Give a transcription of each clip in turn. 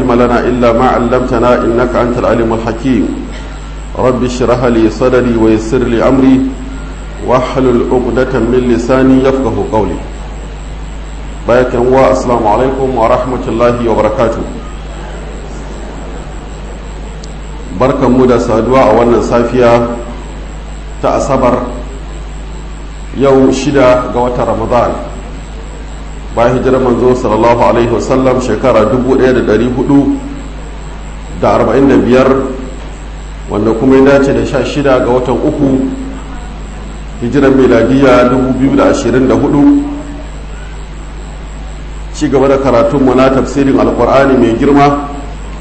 علم لنا إلا ما علمتنا إنك أنت العليم الحكيم رب اشرح لي صدري ويسر لي أمري واحلل عقدة من لساني يفقه قولي بايك السلام عليكم ورحمة الله وبركاته barkan mu da saduwa a wannan safiya ta asabar yau shida ga watan ramadan bayan hijirar manzo sallallahu alaihi wasallam shekara 1445 wanda kuma ya dace da sha shida ga watan uku hijirar meladiya 2024 ci gaba da karatunmu na tafsirin alkur'ani mai girma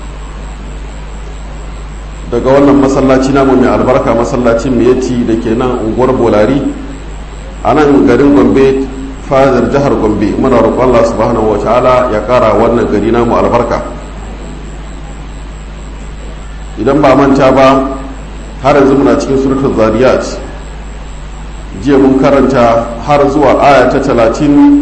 daga wannan masallaci namu mai albarka masallacin miyati da ke nan unguwar bolari a nan garin gombe fadar jihar gombe muna roƙon allah subhanahu wa ta'ala ya ƙara wannan gari namu albarka idan ba manta ba har yanzu muna cikin suratul zariyat jiya mun karanta har zuwa aya ta talatin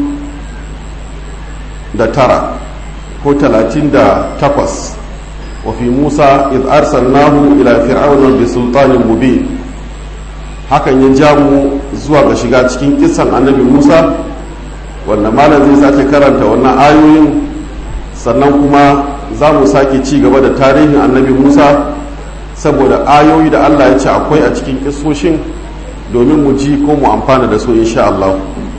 da tara ko talatin da takwas وفي موسى إذ أرسلناه إلى فرعون بسلطان مبين hakan ya ja mu zuwa ga shiga cikin kisan annabi musa wanda malam zai sake karanta wannan ayoyin sannan kuma za mu sake ci gaba da tarihin annabi musa saboda ayoyi da allah ya ce akwai a cikin kisoshin domin mu ji ko mu amfana da su insha allah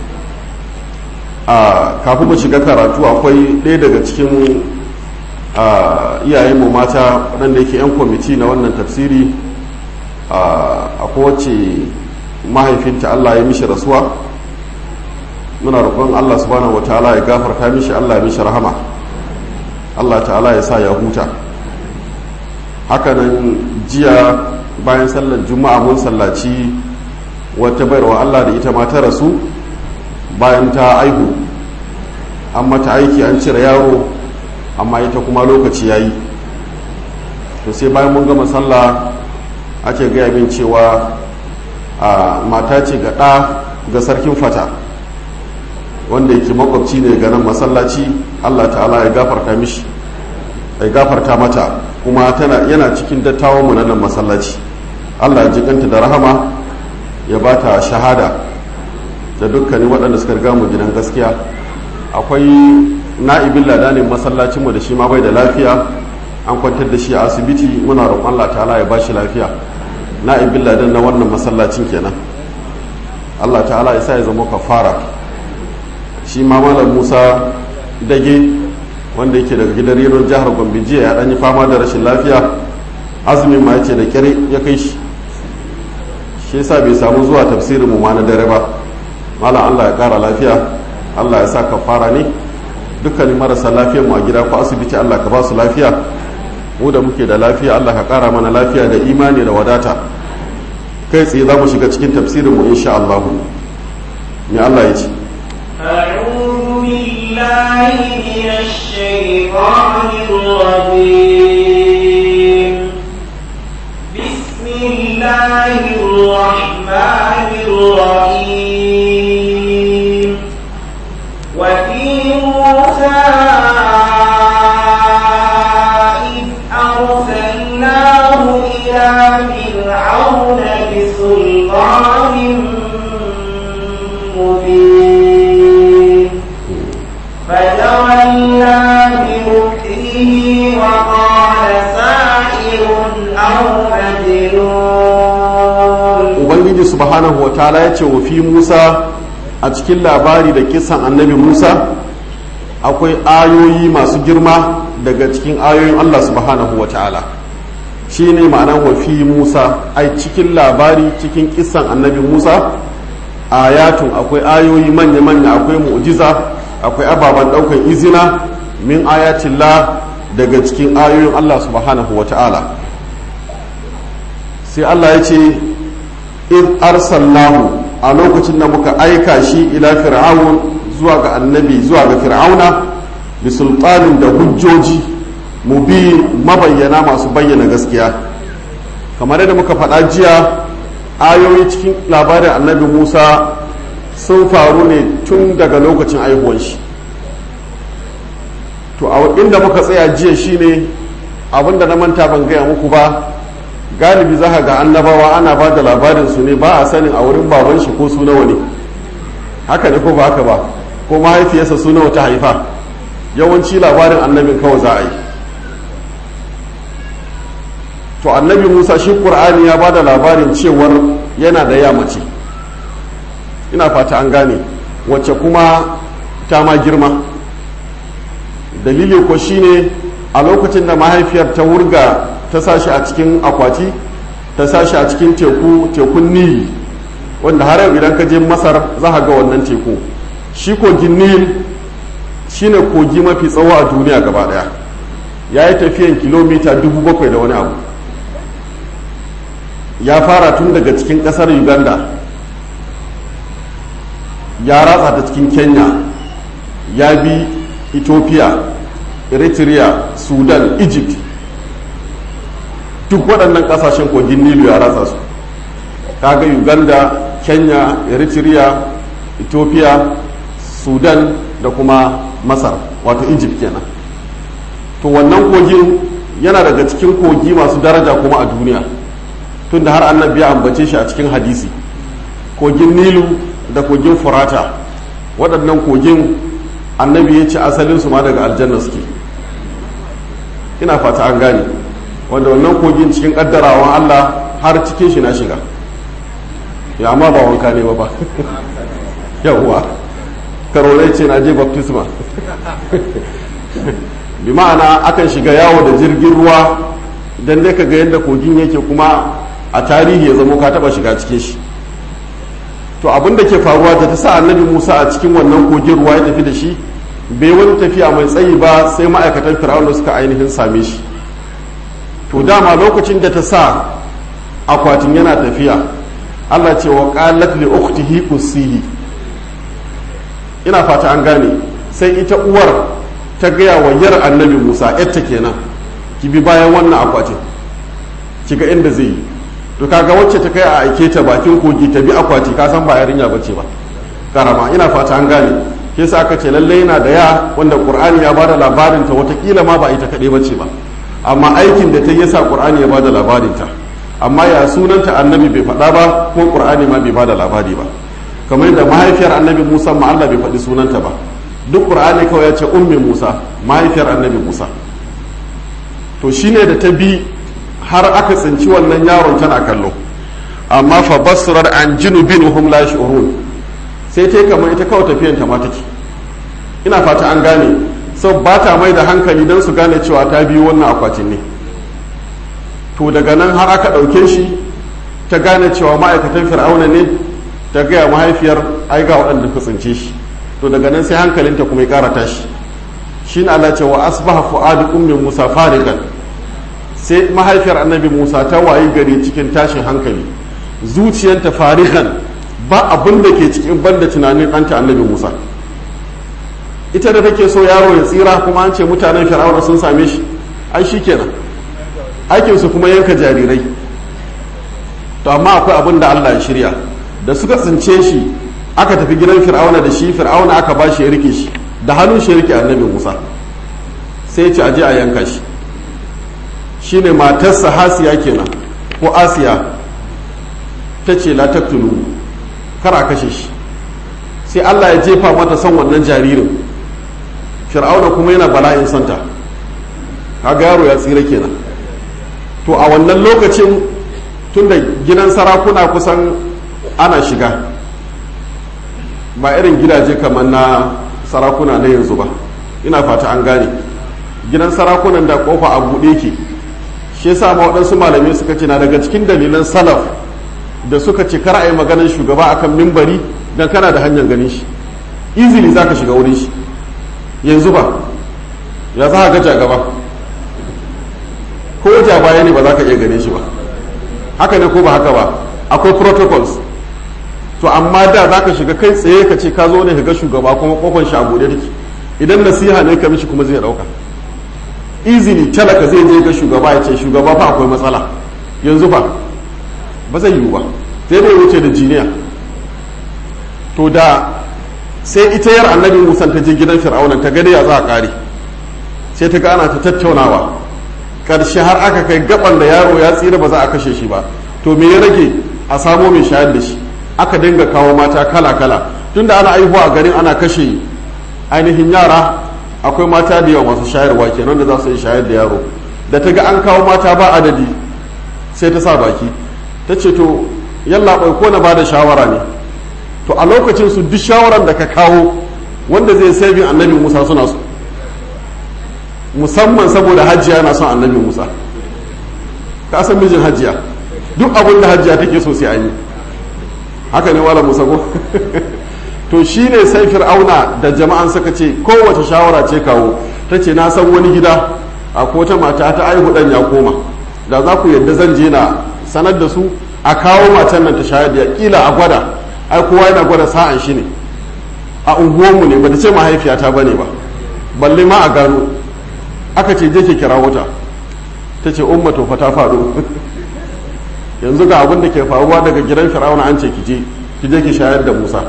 a kafin mu shiga karatu akwai ɗaya daga cikin iyayenmu mata waɗanda yake 'yan kwamiti na wannan tafsiri a kowace mahaifinta Allah ya mishi rasuwa muna roƙon Allah subhanahu wa ta'ala ya gafarta mishi Allah ya mishi rahama Allah ta'ala ya sa ya huta hakanan jiya bayan sallar juma'a mun sallaci wata bayarwa Allah da ita ma ta rasu bayan ta aihu an mata aiki an cire yaro amma ita kuma lokaci ya yi to sai bayan mun gama sallah ake gaya min cewa a mata ce ga ɗa ga sarkin fata wanda yake makwabci ne ga nan masallaci allah ta'ala ya gafarta mishi ya gafarta mata kuma tana yana cikin dattawan mu nan masallaci allah ya jikanta da rahama ya ba ta shahada da dukkanin waɗanda suka riga mu gidan gaskiya akwai na'ibin ladanin masallacinmu da shi ma bai da lafiya an kwantar da shi a asibiti muna roƙon Allah ta'ala ya bashi lafiya na'ibin ladan na wannan masallacin kenan Allah ta'ala ya sa ya zama kafara shi ma malam Musa dage wanda yake daga gidan renon jihar Gombe jiya ya ɗan yi fama da rashin lafiya azumin ma yace da kyare ya kai shi shi yasa bai samu zuwa tafsirin mu ma na dare ba malam Allah ya kara lafiya Allah ya sa kafara ne dukkanin marasa lafiyar mu a gida ko asibiti Allah ka ba su lafiya mu da muke da lafiya Allah ka kara mana lafiya da imani da wadata kai tsaye za mu shiga cikin tafsirin mu insha Allah me Allah ya ce أعوذ بالله من الشيطان الرجيم بسم الله الرحمن الرحيم وفي موسى إذ أرسلناه إلى فرعون بسلطان مبين فتولى بمكره وقال ساحر أو مجنون ubangiji subhanahu wa ta'ala ya ce wa fi musa a cikin labari da kisan annabi musa akwai ayoyi masu girma daga cikin ayoyin allah subhanahu wa ta'ala shi ne ma'anar wa fi musa ai cikin labari cikin kisan annabi musa ayatun akwai ayoyi manya-manya akwai mu'jiza akwai ababen ɗaukan izina min ayatillah daga cikin ayoyin allah subhanahu wa ta'ala sai allah ya ce in arsalnahu a lokacin da muka aika shi ila fir'aun zuwa ga annabi zuwa ga fir'auna bi sultanin da hujjoji mubi mabayyana masu bayyana gaskiya kamar yadda muka faɗa jiya ayoyi cikin labarin annabi musa sun faru ne tun daga lokacin aihuwan shi to a inda muka tsaya jiya shine abinda na manta ban gaya muku ba galibi za ga annabawa ana ba da labarin su ne ba a sanin a wurin baban shi ko su nawa ne haka ne ko ba haka ba ko mahaifiyarsa su nawa ta haifa yawanci labarin annabin kawai za a yi to annabi musa shi ƙur'ani ya ba da labarin cewar yana da ya mace ina fata an gane wacce kuma ta ma girma dalili ko shine a lokacin da mahaifiyar ta wurga ta sashi a cikin akwati ta sashi a cikin teku tekun nil wanda har yau idan ka je masar za ga wannan teku shi kogin nil shine kogi mafi tsawo a duniya gaba daya ya yi tafiyan kilomita dubu bakwai da wani abu ya fara tun daga cikin kasar uganda ya ratsa ta cikin kenya ya bi ethiopia eritrea sudan egypt duk waɗannan ƙasashen kogin nilu ya ratsa su kaga uganda kenya eritrea ethiopia sudan da kuma masar wato egypt kenan to wannan kogin yana daga cikin kogi masu daraja kuma a duniya tunda har annabi ya ambace shi a cikin hadisi kogin nilu da kogin furata waɗannan kogin annabi ya ce asalinsu ma daga aljanna suke ina fata an gane wanda wannan kogin cikin ƙaddarawan allah har cikin shi na shiga ya amma ba wanka ne ba ba yawwa karolai ce na je baptisma bi ma'ana akan shiga yawo da jirgin ruwa don dai ka ga yadda kogin yake kuma a tarihi ya zamo ka taba shiga cikin shi to abin da ke faruwa da ta sa annabi musa a cikin wannan kogin ruwa ya tafi da shi bai wani tafiya mai tsayi ba sai ma'aikatan fir'auna suka ainihin same shi to dama lokacin da ta sa akwatin yana tafiya allah ce wa qalat li ukhtihi qusihi ina fata an gane sai ita uwar ta gaya wa yar annabi musa yatta kenan ki bi bayan wannan akwatin ki ga inda zai yi to kaga wacce ta kai a aike ta bakin kogi ta bi akwati ka san ba yarinya bace ba karama ina fata an gane ke sa aka ce lalle yana da ya wanda qur'ani ya bada labarin ta watakila ma ba ita kadai bace ba amma aikin da ta yi yasa qur'ani ya bada labarin ta amma ya sunanta annabi bai faɗa ba ko qur'ani ma bai bada labari ba kamar da mahaifiyar annabi musa ma Allah bai faɗi sunanta ba duk qur'ani kawai ya ce ummi musa mahaifiyar annabi musa to shine da ta bi har aka tsinci wannan yaron tana kallo amma fa basurar an junubin hum la shurun sai ta kamar ita kawai tafiyan ta ma take ina fata an gane sau ba ta mai da hankali don su gane cewa ta biyu wannan akwatin ne to daga nan har aka ɗauke shi ta gane cewa ma'aikatan fir'auna ne ta gaya mahaifiyar ai ga waɗanda ka tsince shi to daga nan sai hankalinta kuma ya ƙara tashi shi ne Allah ce wa asbaha fu'adu ummi musa farigan sai mahaifiyar annabi musa ta wayi gari cikin tashin hankali zuciyanta farigan ba abin da ke cikin banda tunanin ɗanta annabi musa ita da take so yaro ya tsira kuma an ce mutanen fir'auna sun same shi ai shi kenan aikinsu kuma yanka jarirai to amma akwai abin da allah ya shirya da suka tsince shi aka tafi gidan fir'auna da shi fir'auna aka ba shi ya rike shi da hannun shi ya rike annabi musa sai ya ce aje a yanka shi shine matarsa hasiya kenan ko asiya ta ce la taktulu kar a kashe shi sai allah ya jefa mata son wannan jaririn fir'auna kuma yana bala'in santa kaga yaro ya tsira kenan to a wannan lokacin tunda gidan sarakuna kusan ana shiga ba irin gidaje kamar na sarakuna na yanzu ba ina fata an gane gidan sarakunan da kofa a buɗe ke shi yasa ma waɗansu malamai suka ce na daga cikin dalilan salaf da suka ce kar a yi maganar shugaba akan mimbari dan kana da hanyar ganin shi easily za ka shiga wurin shi yanzu ba ya za ka gaja gaba ko ja baya ne ba za ka iya ganin shi ba haka ne ko ba haka ba akwai protocols to amma da za ka shiga kai tsaye ka ce ka zo ne ka ga shugaba kuma kofar shi a buɗe take idan nasiha ne ka mishi kuma zai ɗauka easily talaka zai je ga shugaba ya ce shugaba fa akwai matsala yanzu fa ba zai yiwu ba sai dai wuce da jiniya to da sai ita yar annabi musan ta je gidan fir'auna ta gani ya za a kare sai ta ga ana ta tattaunawa karshe har aka kai gaban da yaro ya tsira ba za a kashe shi ba to me ya rage a samo mai shayar da shi aka dinga kawo mata kala kala tunda ana aihuwa a garin ana kashe ainihin yara akwai mata da yawa masu shayarwa kenan da za su yi shayar da yaro da ta ga an kawo mata ba adadi sai ta sa baki ta ce to yalla bai ko na bada shawara ne to a lokacin su duk shawaran da ka kawo wanda zai sabin annabi musa suna su musamman saboda hajjiya na son annabi musa ka san mijin hajjiya duk abin da hajjiya take so sai an yi haka ne wala musa ko to shi ne sai fir'auna da jama'an suka ce kowace shawara ce kawo ta ce na san wani gida a wata mata ta aihu dan ya koma da za ku yadda zan je na sanar da su a kawo matan nan ta shayar da kila a gwada ai kowa yana gwada sa'an shi ne a unguwanmu ne ba ta ce mahaifiyata bane ba balle ma a gano aka ce je ke kira wuta ta ce umma to fa ta faru yanzu ga abin da ke faruwa daga gidan fir'auna an ce ki je ki je ki shayar da musa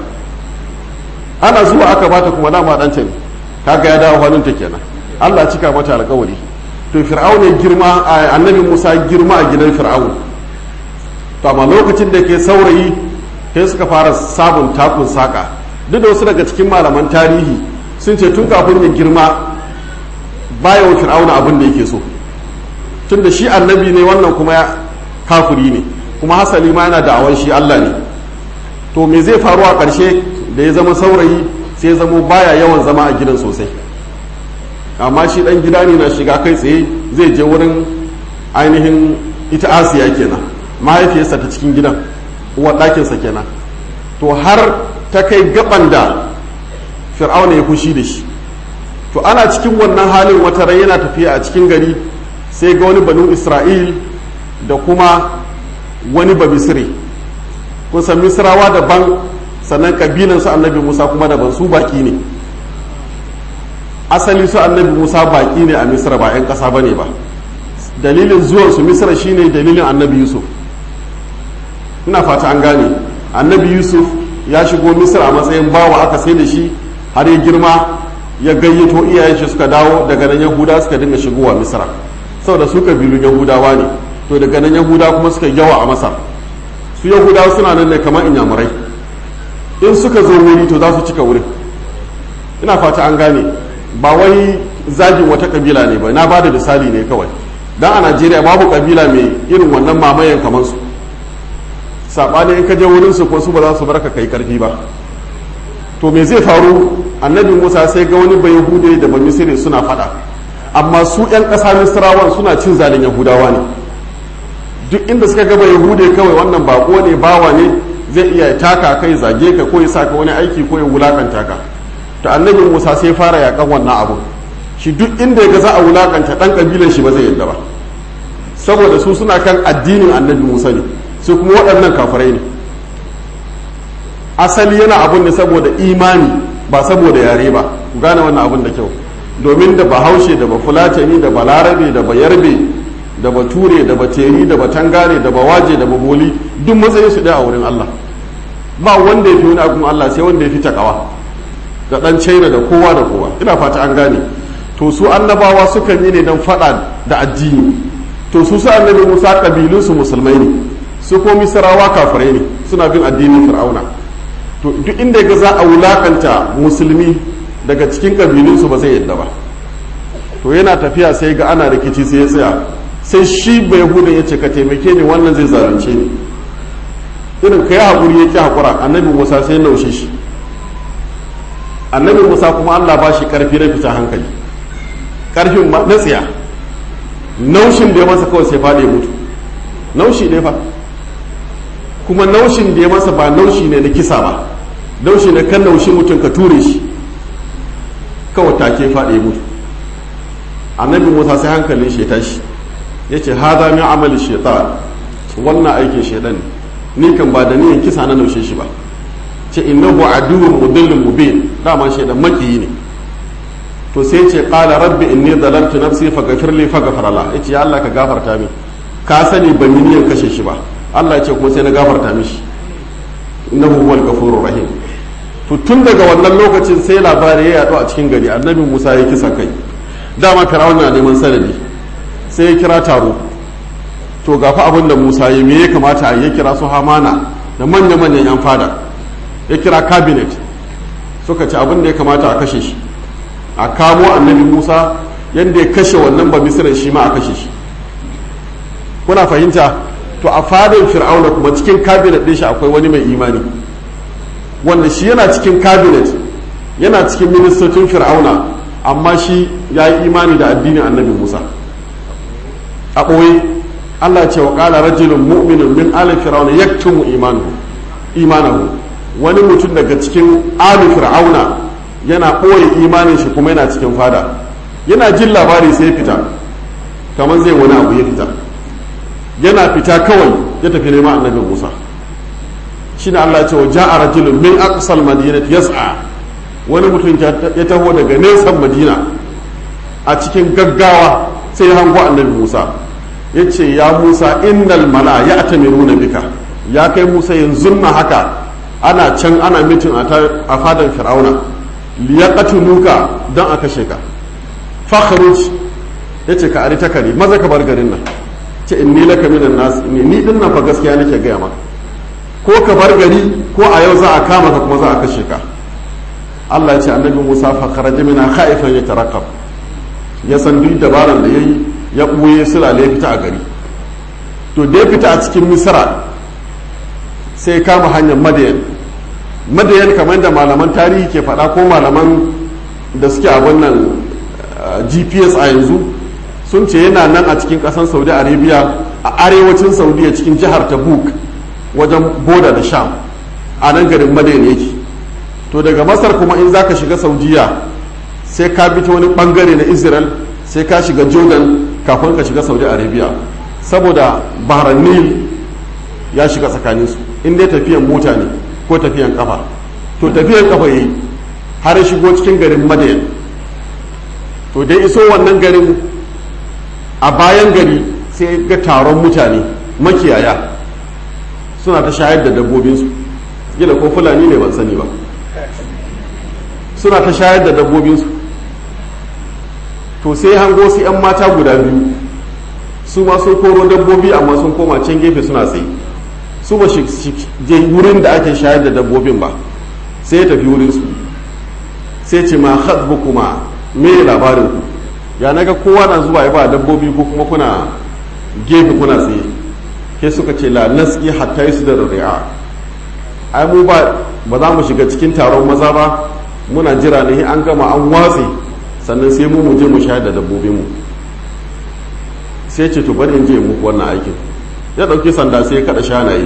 ana zuwa aka bata kuma dama ɗanta ne kaga ya dawo hannunta kenan Allah cika mata alƙawari to fir'aun ya girma annabi Musa girma a gidan fir'aun to amma lokacin da ke saurayi sai suka fara sabon takun saka duk da wasu daga cikin malaman tarihi sun ce tun kafin ya girma baya wa fir'auna abin da yake so tun da shi annabi ne wannan kuma ya kafiri ne kuma hasali ma yana da'awan shi Allah ne to me zai faru a ƙarshe da ya zama saurayi sai zama baya yawan zama a gidan sosai amma shi dan gida ne na shiga kai tsaye zai je wurin ainihin ita asiya kenan mahaifiyarsa ta cikin gidan uwar ɗakinsa kenan to har ta kai gaban da fir'auna ya fushi da shi to ana cikin wannan halin wata rai yana tafiya a cikin gari sai ga wani banu isra'il da kuma wani babisire kun san misrawa daban sannan kabilan su annabi musa kuma daban su baki ne asali su annabi musa baki ne a misra ba 'yan ƙasa ba ne ba dalilin zuwan su misra shine dalilin annabi yusuf ina fata an gane annabi yusuf ya shigo misra a matsayin bawa aka sai da shi har ya girma ya gayyato iyayen shi suka dawo daga nan yahuda suka dinga shigowa misra saboda su kabilun yahudawa ne to daga nan yahuda kuma suka yawa a masar su yahudawa suna nan ne kamar inyamurai in suka zo wuri to za su cika wurin ina fata an gane ba wai zagin wata kabila ne ba na ba da misali ne kawai dan a najeriya babu kabila mai irin wannan mamayen kamar su saɓani in ka je wurin su ko su ba za su barka kai karfi ba to me zai faru annabi musa sai ga wani bai yahude da ba misiri suna fada amma su yan ƙasa misrawan suna cin zalin yahudawa ne duk inda suka gaba yahude kawai wannan bako ne bawa ne zai iya taka kai zage ka ko ya saka wani aiki ko ya wulakanta ka to annabi musa sai fara yakan wannan abu shi duk inda ya ga za a wulakanta dan kabilan shi ba zai yadda ba saboda su suna kan addinin annabi musa ne su kuma waɗannan kafirai ne asali yana abun ne saboda imani ba saboda yare ba ku gane wannan abun da kyau domin da bahaushe da bafulatani da balarabe da bayarbe da bature da bateri da batangare da bawaje da baboli duk matsayin su ɗaya a wurin Allah ba wanda ya fi wani abun Allah sai wanda ya fi takawa da ɗan china da kowa da kowa ina fata an gane to su annabawa sukan yi ne don faɗa da addini to su su annabi musa ƙabilunsu musulmai ne su ko misrawa kafirai ne suna bin addinin fir'auna to duk inda ga za a wulakanta musulmi daga cikin kabilunsu ba zai yadda ba to yana tafiya sai ga ana rikici sai ya tsaya sai shi bai hudun ya ce ka taimake ni wannan zai zalunce ni irin ka yi haƙuri ya ƙi haƙura annabi musa sai naushe shi annabi musa kuma allah ba shi ƙarfi na fita hankali ƙarfin na tsiya naushin da ya masa kawai sai faɗi mutu naushi ne fa kuma naushin da ya masa ba naushi ne na kisa ba naushi ne kan naushi mutum ka ture shi kawai take faɗi mutu annabi musa sai hankalin shi tashi ya ce haza min amali shaitan wannan aikin shaitan ne ni kan ba da niyan kisa na naushe shi ba ce innahu aduwwun mudillun mubin dama shaitan makiyi ne to sai ce qala rabbi inni dalaltu nafsi faghfir li faghfara la yace ya Allah ka gafarta min ka sani ban yi niyan kashe shi ba Allah ya ce kuma sai na gafarta mishi innahu huwal ghafurur rahim to tun daga wannan lokacin sai labari ya yaɗu a cikin gari annabi Musa ya kisa kai dama fir'auna na neman sanadi sai ya kira taro to gafa abin da musa ya me ya kamata a ya kira su hamana da manya-manyan yan fada ya kira cabinet suka ci abin da ya kamata a kashe shi a kamo annabi musa yadda ya kashe wannan ba misiran shi ma a kashe shi kuna fahimta to a fadin fir'auna kuma cikin cabinet ɗin shi akwai wani mai imani wanda shi yana cikin cabinet yana cikin ministocin fir'auna amma shi ya yi imani da addinin annabi musa a ɓoye allah ce wa ƙala rajulun mu'minun min ali fir'auna yaktumu imanahu wani mutum daga cikin ali fir'auna yana ɓoye imanin shi kuma yana cikin fada yana jin labari sai fita kamar zai wani abu ya fita yana fita kawai ya tafi neman annabi musa shi ne allah ce wa ja'a rajulun min aqsal madinati yas'a wani mutum ya taho daga nesan madina a cikin gaggawa sai ya hango annabi musa ya ce ya musa innal mala ya atamiruna bika ya kai musa yanzu na haka ana can ana mitin a fadan fir'auna liyaqatuluka don a kashe ka fakhruj yace ka ari takari maza ka bar garin nan ce inni laka minan nas ni ni din nan fa gaskiya nake gaya maka ko ka bar gari ko a yau za a kama ka kuma za a kashe ka Allah ya ce annabi Musa fa kharaja mina khaifan yatarakab ya san duk dabaran da yayi ya buye sulale ya fita a gari to da ya fita a cikin misra sai kama hanyar madayan madayan kamar da malaman tarihi ke faɗa ko malaman da suke a wannan gps a yanzu sun ce yana nan a cikin ƙasar saudi arabia a arewacin saudiya cikin jihar tabuk wajen boda da sham a nan garin madayan yake to daga masar kuma in za ka shiga saudiya sai ka bi ta wani bangare na israel sai ka shiga jordan kafin ka shiga saudi arabia saboda bahran nil ya shiga tsakaninsu in dai tafiyan mota ne ko tafiyan kafa to tafiyan kafa yi har shigo cikin garin madayan to dai iso wannan garin a bayan gari sai ga taron mutane makiyaya suna ta shayar da dabbobinsu gina ko fulani ne ban sani ba suna ta shayar da dabbobinsu to sai hango su 'yan mata guda biyu su ma sun koro dabbobi amma sun koma can gefe suna tsaye su ba shi je wurin da ake shayar da dabbobin ba sai ya tafi wurinsu sai ce ma hasbu kuma me labarin ku ya naga kowa na zuwa ya ba dabbobi ko kuma kuna gefe kuna tsaye ke suka ce la naski hatta yi su da ri'a ai mu ba ba za mu shiga cikin taron maza ba muna jira ne an gama an watse sannan sai mu je mu shayar da dabbobin mu sai ce to bari in je muku wannan aikin ya dauki sanda sai ya kada shanaye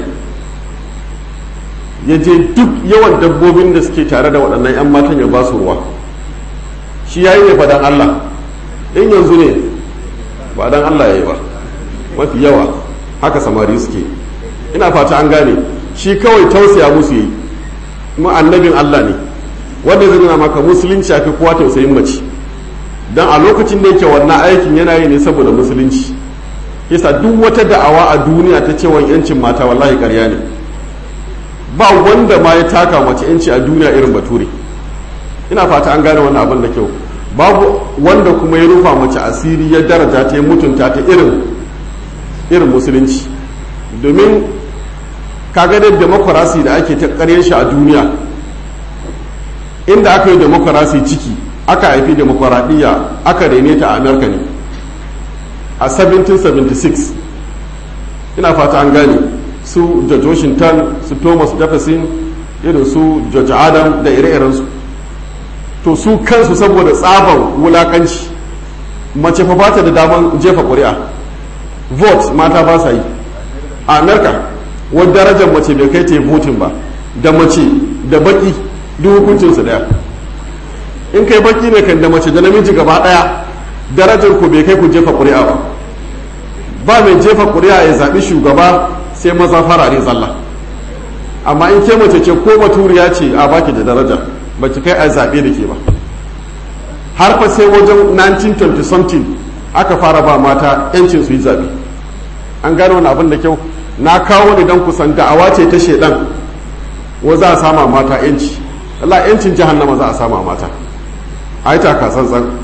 ya je duk yawan dabbobin da suke tare da waɗannan 'yan matan ya ba su ruwa shi ya yi ne fadan Allah in yanzu ne ba dan Allah ya yi ba mafi yawa haka samari suke ina fata an gane shi kawai tausaya musu yi kuma annabin Allah ne wanda zai nuna maka musulunci fi kowa tausayin mace don a lokacin da yake wannan aikin yana yi ne saboda musulunci yasa duk wata da'awa a duniya ta cewa yancin mata wallahi karya ne ba wanda ma ya taka mace yanci a duniya irin bature ina fata an gane wannan abin da kyau babu wanda kuma ya rufa mace asiri ya daraja ta ya mutunta ta irin irin musulunci domin kaga da demokarasi da ake ta karyar shi a duniya inda aka yi demokarasi ciki aka haifi demokaradiyya aka rene ta a amerika ne a 1776 ina fata an gane su george washington su thomas jefferson irin su george adam da ire-irensu to su kansu saboda tsaban wulakanci mace fa bata da daman jefa ƙuri'a vote mata ba sa yi a amerika wani darajar mace bai kai ta yi voting ba da mace da baki duk hukuncinsu daya in kai baki ne kan da mace da namiji gaba daya darajar ku bai kai ku jefa ƙuri'a ba ba mai jefa ƙuri'a ya zaɓi shugaba sai maza farare zalla amma in ke mace ce ko baturiya ce a baki da daraja ba ki kai a zaɓe da ke ba har fa sai wajen 1920 something aka fara ba mata 'yancin su yi zaɓe an gano wani abin da kyau na kawo ne don kusan da'awa ce ta shedan wa za a sama mata 'yanci Allah 'yancin jahannama za a sama mata a yi taka tsantsan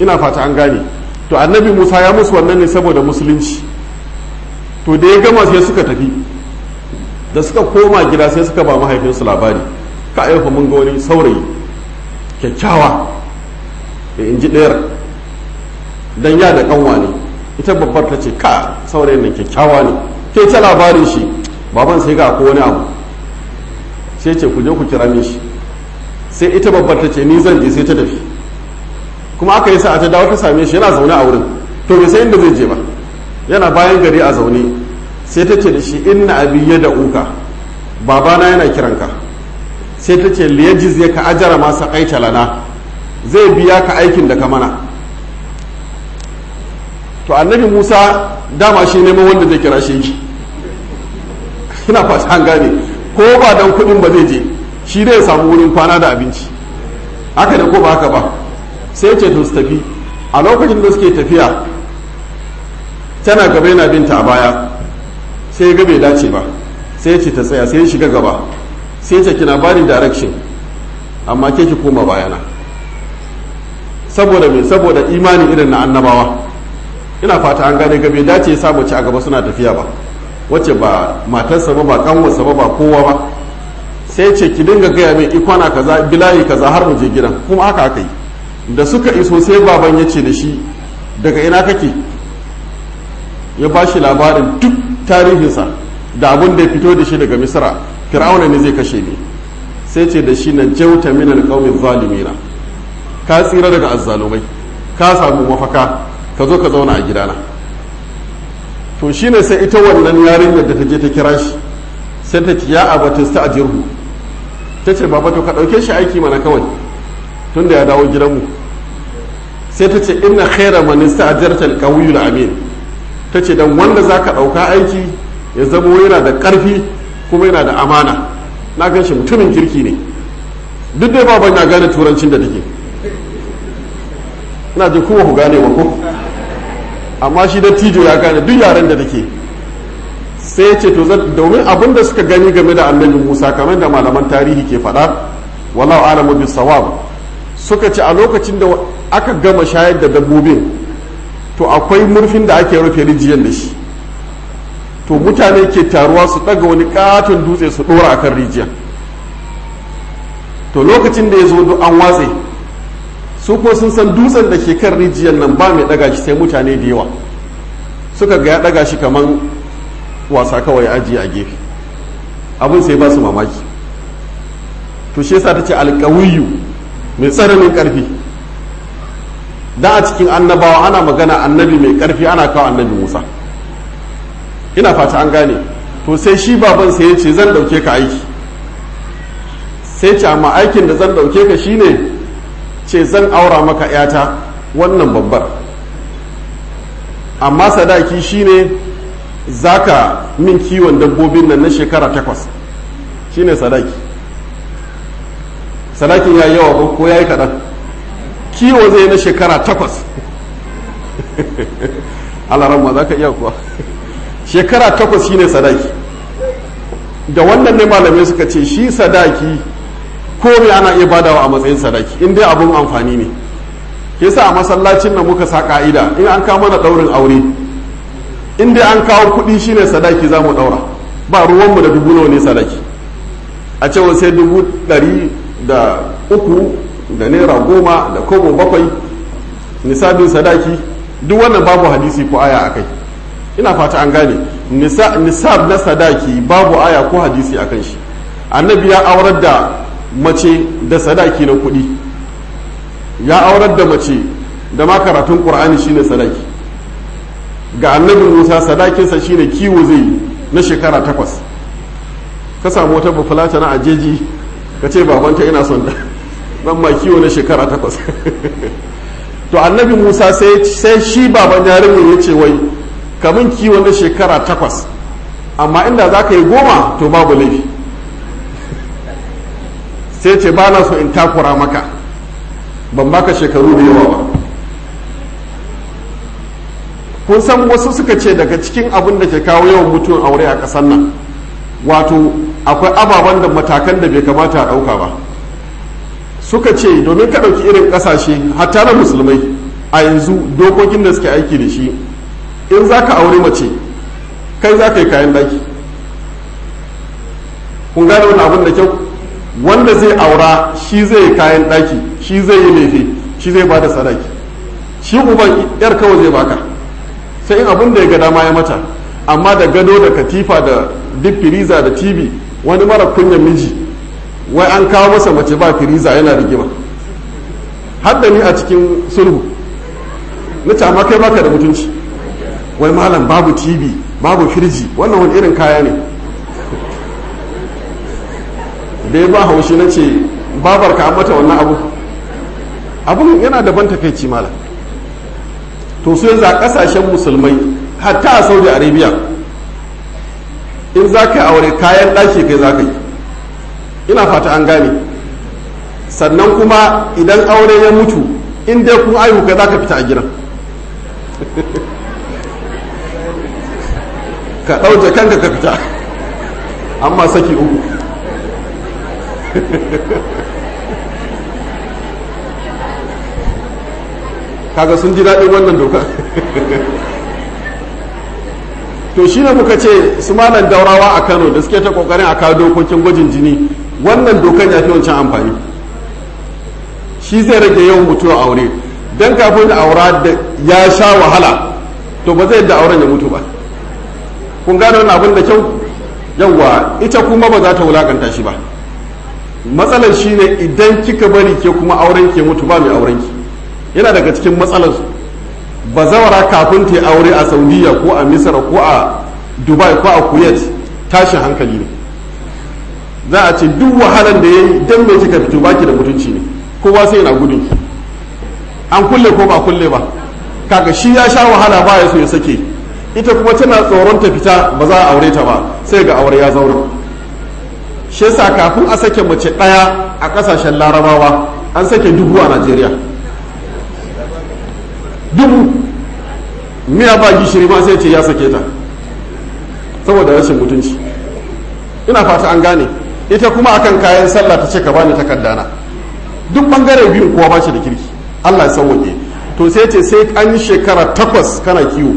ina fata an gane to annabi musa ya musu wannan ne saboda musulunci to da ya gama sai suka tafi da suka koma gida sai suka ba mahaifinsu labari ka ayyuka mun ga wani saurayi kyakkyawa da in ji ɗayar don ya da kanwa ne ita babbar ta ce ka saurayin nan kyakkyawa ne ke ta labarin shi baban sai ga ko wani abu sai ce ku je ku kira min shi sai ita babbar ta ce ni zan je sai ta tafi kuma aka yi sa'a ta dawo ta same shi yana zaune a wurin to bai sai inda zai je ba yana bayan gari a zaune sai ta ce da shi inna abi ya da uka babana yana kiranka sai ta ce liyajiz ya ka ajara masa kaita lana zai biya ka aikin da ka mana to annabi musa dama shi neman wanda zai kira shi ina fata an gane ko ba dan kudin ba zai je shi zai samu wurin kwana da abinci haka da ko ba haka ba sai ce to su tafi a lokacin da suke tafiya tana gaba yana binta a baya sai ga bai dace ba sai ce ta tsaya sai shiga gaba sai ce kina bani direction amma ke ki koma bayana saboda me saboda imani irin na annabawa ina fata an gane gabe dace ya samu ci a gaba suna tafiya ba wacce ba matarsa ba ba kanwarsa ba ba kowa ba sai ce ki dinga gaya mai ikwana kaza bilayi kaza har mu je gidan kuma haka aka yi da suka iso sai baban ya ce da shi daga ina kake ya ba shi labarin duk tarihinsa da abin da ya fito da shi daga misra fir'auna ne zai kashe ni sai ce da shi na jauta min alqaumin zalimina ka tsira daga azzalumai ka samu mafaka ka zo ka zauna a gidana to shine sai ita wannan yarinyar da ta je ta kira shi sai ta ce ya abatin sta ajirhu ta ce baba to ka dauke shi aiki mana kawai tunda ya dawo gidanmu sai ta ce inna khaira man ista'jarta alqawiyul amin ta ce dan wanda zaka dauka aiki ya zamo yana da karfi kuma yana da amana na gan shi mutumin kirki ne duk dai baban ya gane turancin da take ina ji kuma ku gane ba ko amma shi dattijo ya gane duk yaren da take sai ya ce to domin abin da suka gani game da annabi musa kamar da malaman tarihi ke faɗa wallahu alamu bis sawab suka ce a lokacin da aka gama shayar da dabbobin to akwai murfin da ake rufe rijiyar da shi to mutane ke taruwa su ɗaga wani katon dutse su ɗora a kan rijiyar to lokacin da ya zo duk an watse su ko sun san dutsen da ke kan rijiyar nan ba mai ɗaga shi sai mutane da yawa suka ga ya ɗaga shi kamar wasa kawai ajiye a gefe abin sai ba su mamaki to shi yasa ta ce alƙawiyu mai tsananin ƙarfi da a cikin annabawa ana magana annabi mai ƙarfi ana kawo annabi musa ina fata an gane to sai shi baban sai ya ce zan ɗauke ka aiki sai ce amma aikin da zan ɗauke ka shine ce zan aura maka yata wannan babbar amma sadaki shine zaka min kiwon dabbobin nan na shekara takwas shine sadaki sadakin ya yi yawa ko ya yi kaɗan kiwo zai na shekara takwas alaramma za ka iya kuwa shekara takwas shine sadaki da wannan ne malamai suka ce shi sadaki ko me ana iya badawa a matsayin sadaki in dai abun amfani ne ke sa a masallacin da muka sa ka'ida in an kawo mana daurin aure in dai an kawo kuɗi shine sadaki za mu daura ba ruwanmu da dubu nawa ne sadaki a cewa sai dubu ɗari da uku da naira goma da kobo bakwai nisabin sadaki duk wannan babu hadisi ko aya a kai ina fata an gane nisab na sadaki babu aya ko hadisi a kan shi annabi ya aurar da mace da sadaki na kuɗi ya aurar da mace da ma karatun ƙur'ani shine sadaki ga annabi musa sadakinsa shine kiwo zai na shekara takwas ka samu wata bafulata na ajeji ka ce babanta ina son da dan ma kiwo na shekara takwas to annabi musa sai shi baban yarinyar ya ce wai kamun kiwo na shekara takwas amma inda za ka yi goma to babu laifi sai ce ba na so in takura maka ban baka shekaru da yawa ba kun san wasu suka ce daga cikin abin da ke kawo yawan mutuwan aure a ƙasar nan wato akwai ababen da matakan da bai kamata a ɗauka ba suka ce domin ka ɗauki irin ƙasashe hatta na musulmai a yanzu dokokin da suke aiki da shi in za ka aure mace kai za ka yi kayan daki kun gane wani abin da kyau wanda zai aura shi zai yi kayan daki shi zai yi lefe shi zai ba da sadaki shi uban yar kawai zai baka sai in abin da ya ga dama ya mata amma da gado da katifa da duk firiza da tv wani mara kunyan miji wai an kawo masa mace ba firiza yana rigima har da ni a cikin sulhu na ce amma kai baka da mutunci wai malam babu tv babu firji wannan wani irin kaya ne da ya ba haushi na ce babar ka mata wannan abu abun yana daban takaici malam to su yanzu a kasashen musulmai hatta a saudi arabia in za ka yi aure kayan ɗaki kai za ka yi ina fata an gane sannan kuma idan aure ya mutu in dai kun aihu kai za ka fita a gidan ka ɗauje kanka ka fita amma saki uku kaga sun ji daɗin wannan doka to shi ne muka ce su malam daurawa a kano da suke ta kokarin a kawo dokokin gwajin jini wannan dokan ya fi wancan amfani shi zai rage yawan mutuwa aure don kafin da aura da ya sha wahala to ba zai yadda auren ya mutu ba kun gane wannan abin da kyau yawwa ita kuma ba za ta wulakanta shi ba matsalar shi ne idan kika bari ke kuma auren ke mutu ba mai auren ki yana daga cikin matsalar bazawara kafin ta aure a saudiya ko a misra ko a dubai ko a kuwait tashin hankali ne za a ce duk wahalan da ya yi don mai kika fito baki da mutunci ne kowa sai yana gudun ki an kulle ko ba kulle ba kaga shi ya sha wahala ba ya so ya sake ita kuma tana tsoron ta fita ba za a aure ta ba sai ga aure ya zauna shi yasa kafin a sake mace ɗaya a ƙasashen larabawa an sake dubu a najeriya dubu miya ba gishiri ma sai ce ya sake ta saboda rashin mutunci ina fata an gane ita kuma akan kayan sallah ta ce ka bani takardana duk bangare biyun kowa ba shi da kirki allah ya sauwaƙe to sai ce sai an yi shekara takwas kana kiwo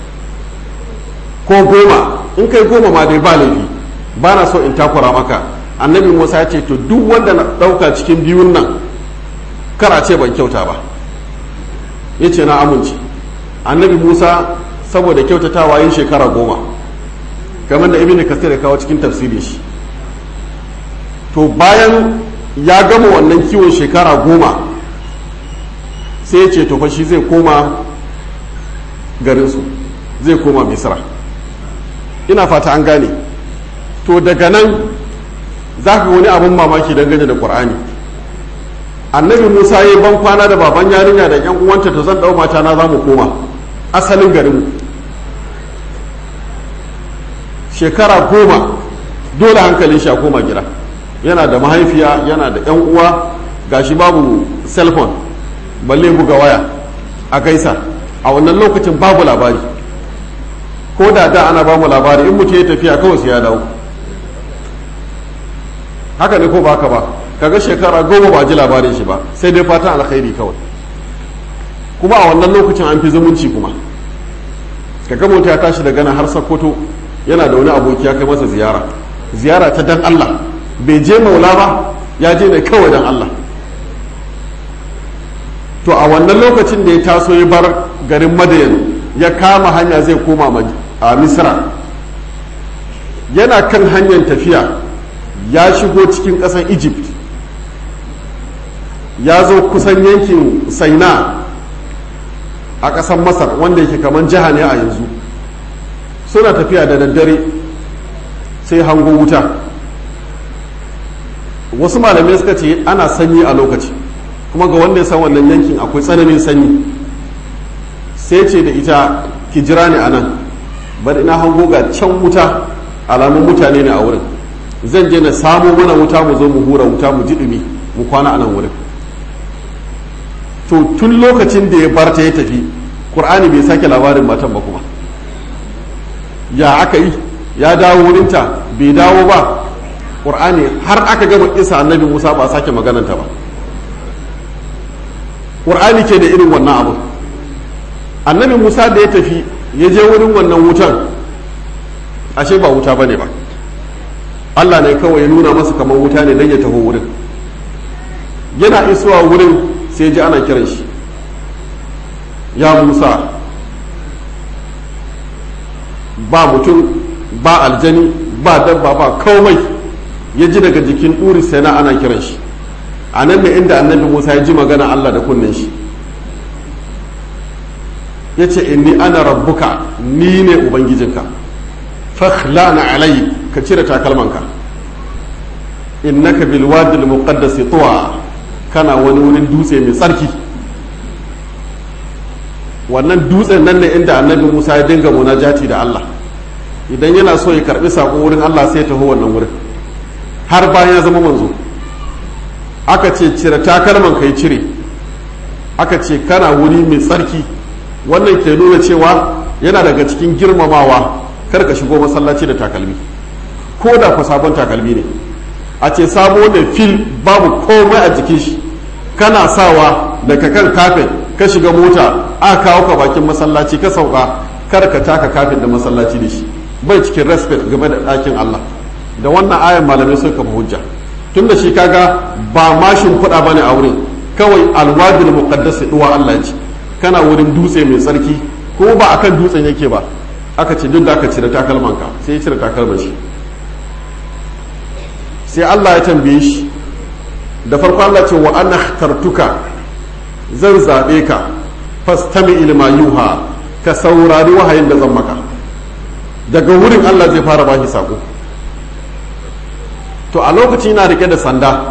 ko goma in kai goma ma dai ba laifi ba na so in takura maka annabi musa ya ce to duk wanda na ɗauka cikin biyun nan kara ce ban kyauta ba ya ce na amince annabi musa saboda kyautatawa yin shekara goma kamar da ibn kasir ya kawo cikin tafsirin shi to bayan ya gama wannan kiwon shekara goma sai ya ce to fa shi zai koma garinsu zai koma misra ina fata an gane to daga nan za ka wani abin mamaki dangane da ƙur'ani annabi musa ya yi ban kwana da baban yarinya da yan uwanta to zan dau mata na za mu koma asalin garinmu shekara goma dole hankalin shi a koma gida yana da mahaifiya yana da yan uwa gashi babu cellphone balle buga waya a gaisa a wannan lokacin babu labari ko da da ana bamu labari in mutum ya tafiya kawai sai ya dawo haka ne ko ba haka ba kaga shekara goma ba ji labarin shi ba sai dai fatan alkhairi kawai kuma a wannan lokacin an fi zumunci kuma kaga mutum ya tashi daga nan har sakkwato yana da wani aboki ya kai masa ziyara ziyara ta dan Allah bai je maula ba ya je ne kawai dan Allah to a wannan lokacin da ya taso ya bar garin madayan ya kama hanya zai koma a misra yana kan hanyar tafiya ya shigo cikin ƙasar egypt ya zo kusan yankin saina a ƙasar masar wanda yake kamar jiha ne a yanzu suna tafiya da daddare sai hango wuta wasu malamai suka ce ana sanyi a lokaci kuma ga wanda ya san wannan yankin akwai tsananin sanyi sai ce da ita ki jira ne a nan bari ina hango ga can wuta alamun mutane ne a wurin zan je na samo mana wuta mu zo mu hura wuta mu ji dumi mu kwana a nan wurin to tun lokacin da ya barta ya tafi qur'ani bai sake labarin matan ba kuma ya aka yi ya dawo wurinta bai dawo ba qur'ani har aka gama isa annabi musa ba sake magananta ba qur'ani ke da irin wannan abu annabi musa da ya tafi ya je wurin wannan wutan ashe ba wuta bane ba allah ne kawai ya nuna masa kamar wuta ne don ya taho wurin yana isuwa wurin sai ji ana kiran shi ya musa ba mutum ba aljani ba dabba ba komai ya ji daga jikin ɗuri sai na ana kiran shi a nan ne inda annabi musa ya ji magana allah da kunnen shi ya ce inni ana rabbuka ni ne ubangijinka fakhlana alai ka cire takalmanka innaka bil wadil muqaddas tuwa kana wani wurin dutse mai tsarki wannan dutsen nan ne inda annabi musa ya dinga munajati da allah idan yana so ya karbi sako wurin allah sai taho wannan wurin har bayan ya zama manzo aka ce cire takalman kai cire aka ce kana wuri mai tsarki wannan ke nuna cewa yana daga cikin girmamawa kar ka shigo masallaci da takalmi ko da ku sabon takalmi ne a ce sabo ne fil babu komai a jikin shi kana sawa daga kan kafin ka shiga mota aka kawo ka bakin masallaci ka sauka kar ka taka kafin da masallaci da shi bai cikin respect game da ɗakin Allah da wannan ayan malamai suka kafa hujja tun da shi kaga ba mashin kuɗa bane a wurin kawai alwadul muqaddas duwa Allah ya ce kana wurin dutse mai tsarki ko ba akan dutsen yake ba aka ce duk da aka cire takalmanka sai ya cire takalman shi sai Allah ya tambaye shi da farko Allah ce wa ana tartuka zan zaɓe ka fastami ilma yuha ka saurari wahayin da zan maka daga wurin Allah zai fara bashi sako to a lokacin yana rike da sanda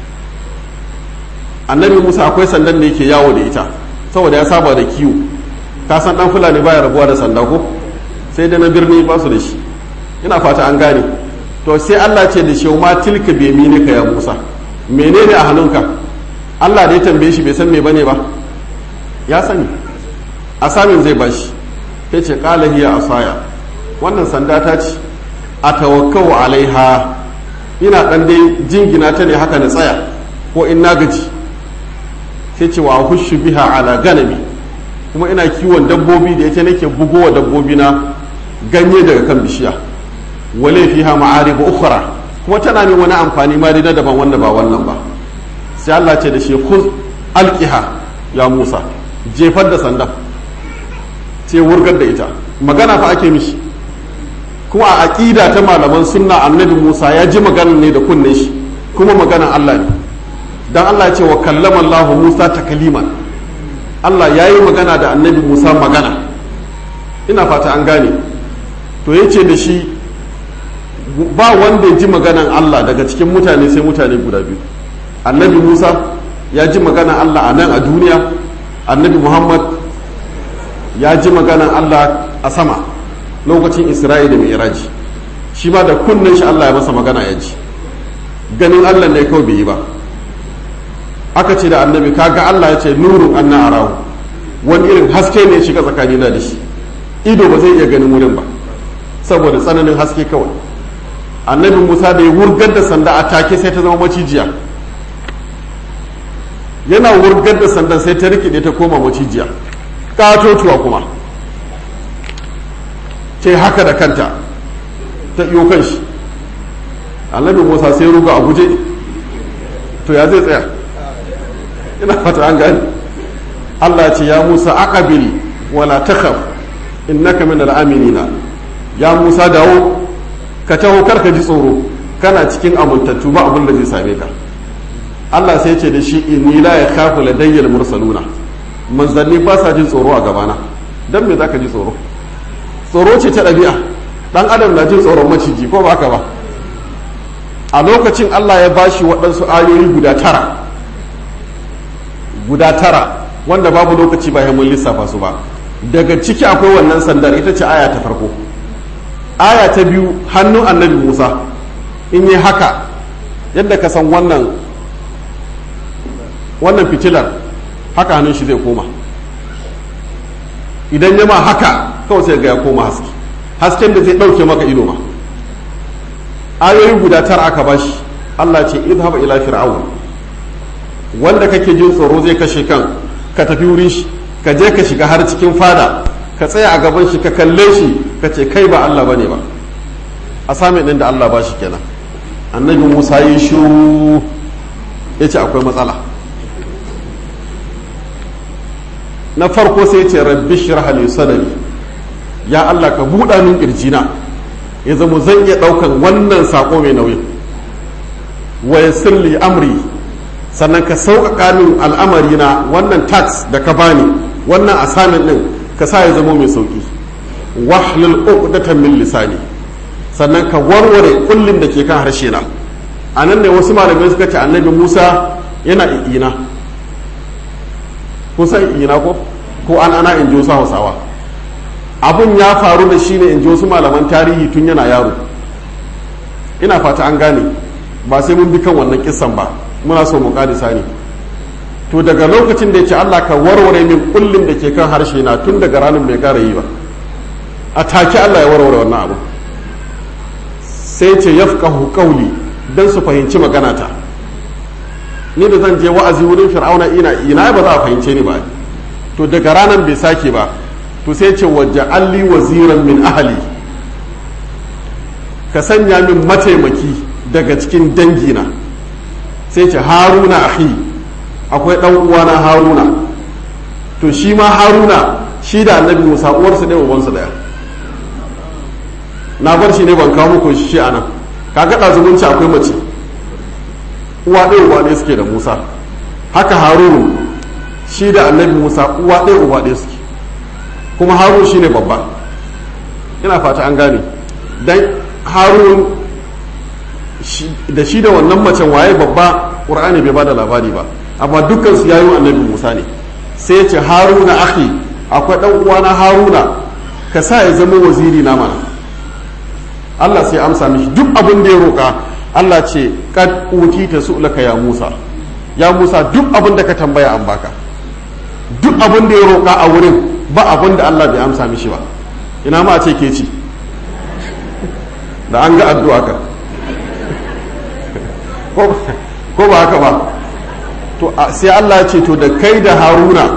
annabi Musa akwai sandan da yake yawo da ita saboda ya saba da kiwo ka san dan fulani baya rabuwa da sanda ko sai da na birni ba su da shi ina fata an gane to sai Allah ce da shi ma tilka bi ka ya Musa menene a hannunka Allah da ya tambaye shi bai san me bane ba ya sani asamin zai bashi ya ce qala hiya asaya wannan sanda ta ce atawakkau alaiha ina dan dai jingina ta ne haka na tsaya ko in na gaji sai ce wa hushu biha ala ganami kuma ina kiwon dabbobi da ita nake bugowa dabbobi na ganye daga kan bishiya wale fiha ma'arib ukhra kuma tana min wani amfani ma na daban wanda ba wannan ba sai Allah ce da shi khuz alqiha ya Musa jefar da sanda ce wurgar da ita magana fa ake mishi kuma a aqida ta malaman sunna annabi Musa ya ji maganar ne da kunnen shi kuma maganar Allah ne dan Allah ya ce wa kallama Allah Musa takliman Allah ya yi magana da annabi Musa magana ina fata an gane to ya ce da shi ba wanda ya ji maganan Allah daga cikin mutane sai mutane guda biyu annabi Musa ya ji maganan Allah a nan a duniya annabi Muhammad ya ji maganan Allah a sama lokacin Isra'ila da Mi'raji shi ma da kunnen shi Allah ya masa magana ya ji ganin Allah ne kawai bai yi ba aka ce da annabi kaga Allah ya ce nurun anna arahu wani irin haske ne ya shiga tsakanina da shi ido ba zai iya ganin wurin ba saboda tsananin haske kawai annabi musa da ya wurgar da sanda a take sai ta zama macijiya yana wurgar da sandan sai ta rikide ta koma macijiya katotuwa kuma ce haka da kanta ta iyo kan shi annabi musa sai ruga a guje to ya zai tsaya ina fata an gani allah ce ya musa aqabil wala takhaf innaka min al-aminina ya musa dawo ka taho kar ka ji tsoro kana cikin amintattu ba abin da zai same ka Allah sai ce da shi inni la yakhafu ladayyal mursaluna manzanni ba sa jin tsoro a gabana dan me zaka ji tsoro tsoro ce ta ɗabi'a dan adam na jin tsoron maciji ko ba ka ba a lokacin Allah ya bashi waɗansu ayoyi guda tara guda tara wanda babu lokaci ba mun lissafa su ba daga ciki akwai wannan sandar ita ce aya ta farko aya ta biyu hannun annabi musa in yi haka yadda ka san wannan wannan fitilar haka hannun shi zai koma idan yama haka kawai sai ga ya koma haske hasken da zai ɗauke maka ido ma ayoyi guda tara aka bashi allah ce idhab ila fir'aun wanda kake jin tsoro zai kashe kan ka tafi wurin shi ka je ka shiga har cikin fada ka tsaya a gaban shi ka kalle shi ka ce kai ba Allah bane ba a sami ɗin da Allah ba shi kenan annabi Musa yi shu ya ce akwai matsala na farko sai ce rabbi shirah li sadri ya Allah ka buɗa min kirjina ya zama zan iya ɗaukan wannan sako mai nauyin wa yassir li amri sannan ka sauƙaƙa min al'amari na wannan tax da ka bani wannan assignment din ka sa ya zama mai sauƙi wahlul uqdatan min lisani sannan ka warware kullin da ke kan harshe na anan ne wasu malamai suka ce annabi Musa yana ina kusan ina ko ko an ana in ji wasu hausawa abun ya faru da shi ne in ji wasu malaman tarihi tun yana yaro ina fata an gane ba sai mun bi kan wannan kissan ba muna so mu kadisa ne to daga lokacin da ya ce Allah ka warware min kullum da ke kan harshe na tun daga ranar bai kara yi ba a take Allah ya warware wannan abu sai ce yafqahu qawli dan su fahimci magana ta ni da zan je wa'azi wurin fir'auna ina ina ba za a fahimce ni ba to daga ranar bai sake ba to sai ce waja'alli waziran min ahli ka sanya min mataimaki daga cikin dangina sai ce haruna ahi akwai ɗan uwana haruna to shi ma haruna shi da annabi musa uwarsa ɗaya ubansa ɗaya na bar shi ne ban kawo muku shi a nan kaga ɗazumunci akwai mace uwa ɗaya uba ɗaya suke da musa haka harunu shi da annabi musa uwa ɗaya uba ɗaya suke kuma harun shi ne babba ina fata an gane dan harun da shi da wannan macen waye babba ƙur'ani bai ba da labari ba amma dukkan su yayin annabi musa ne sai ya ce haruna akhi akwai dan uwana haruna ka sa ya zama waziri na mana Allah sai amsa mishi duk abin da ya roka Allah ce kad utita su'laka ya Musa ya Musa duk abin da ka tambaya an baka duk abin da ya roka a wurin ba abin da Allah bai amsa mishi ba ina ma a ce ke ci da an ga addu'a ka ko ba haka ba to sai Allah ya ce to da kai da haruna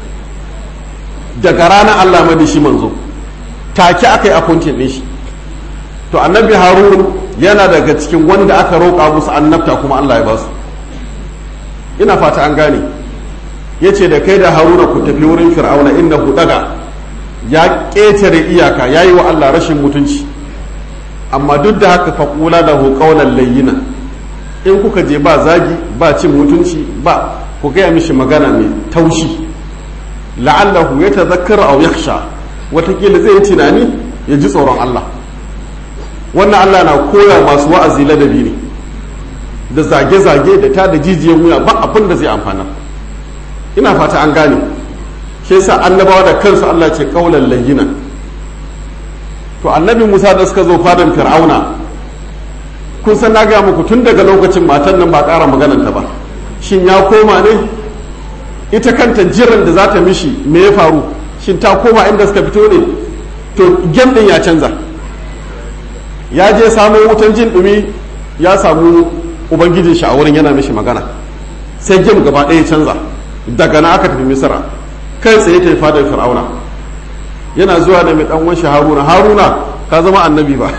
daga ranar Allah madi shi manzo take aka yi appointing din shi to annabi harun yana daga cikin wanda aka roƙa musu annabta kuma Allah ya ba su ina fata an gane ya ce da kai da haruna ku tafi wurin fir'auna inda ku daga ya ƙetare iyaka ya yi wa Allah rashin mutunci amma duk da haka faƙula da ƙaunar layyina in kuka je ba zagi ba cin mutunci ba ku gaya mishi magana mai taushi la'allahu ya tazakkar aw yakhsha watakila zai yi tunani ya ji tsoron Allah wannan Allah na koya masu wa'azi ladabi ne da zage-zage da ta da jijiyan wuya ba abin da zai amfana ina fata an gane shi yasa annabawa da kansu Allah ce kaulan layyina to annabi Musa da suka zo fadan Fir'auna kun san na gaya muku tun daga lokacin matan nan ba ƙara magananta ba shin ya koma ne ita kanta jiran da za ta mishi me ya faru shin ta koma inda suka fito ne to gem din ya canza ya je samu wutan jin dumi ya samu ubangijin shi a wurin yana mishi magana sai gem gaba ɗaya canza daga na aka tafi misira kai tsaye ta yi fadar fir'auna yana zuwa da mai ɗan wanshi haruna haruna ka zama annabi ba